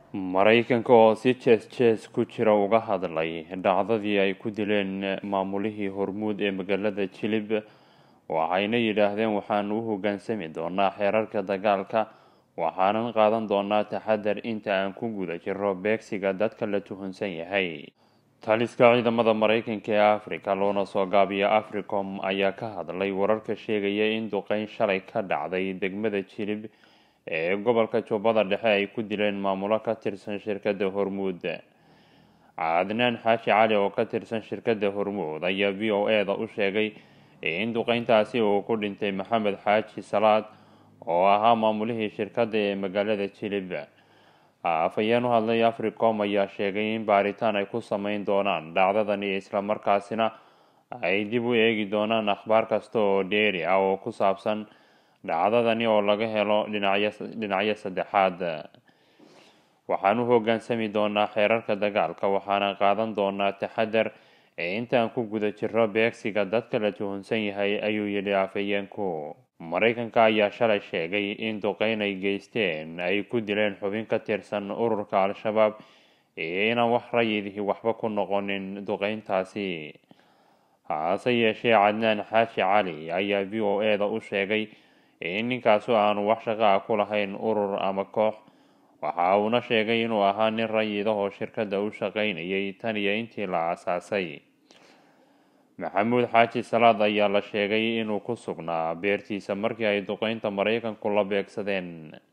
maraykanka oo si jees jees ku jira uga hadlay dhacdadii ay ku dileen maamulihii hormuud ee magaalada jilib waxayna yidhaahdeen waxaan u hoggaansami doonaa xeerarka dagaalka waxaanan qaadan doonaa taxadar inta aan ku guda jiro beegsiga dadka la tuhunsan yahay taliska ciidamada maraykanka ee africa loona soo gaabiya africom ayaa ka hadlay wararka sheegaya in duqeyn shalay ka dhacday degmada jilib ee gobolka jubbada dhexe ay ku dileen maamulo ka tirsan shirkadda hormuud cadnaan xaashi cali oo ka tirsan shirkadda hormuud ayaa v o e da u sheegay in duqeyntaasi uu ku dhintay maxamed xaaji salaad oo ahaa maamulihii shirkadda ee magaalada jilib afhayeen u hadlay africom ayaa sheegay in baaritaan ay ku sameyn doonaan dhacdadani islamarkaasina ay dib u eegi doonaan akhbaar kasta oo dheeri ah oo ku saabsan dhacdadani oo laga helo dhinacyo saddexaad waxaan u hoggaansami doonaa xeerarka dagaalka waxaana qaadan doonaa taxadar ee intaan ku guda jiro beegsiga dadka la tuhunsan yahay ayuu yidhi afhayeenku maraykanka ayaa shalay sheegay in duqeyn ay geysteen ay ku dileen xubin ka tirsan ururka al-shabaab iyo inaan wax rayidihii waxba ku noqonin duqeyntaasi hase yeeshee cadnaan xaashi cali ayaa v o e da u sheegay in ninkaasu aanu wax shaqo ah ku lahayn urur ama koox waxa uuna sheegay inuu ahaa nin rayid ah oo shirkadda u shaqaynayay tan iyo intii la aasaasay maxamuud xaaji salaad ayaa la sheegay inuu ku sugnaa beertiisa markii ay duqeynta maraykanku la beegsadeen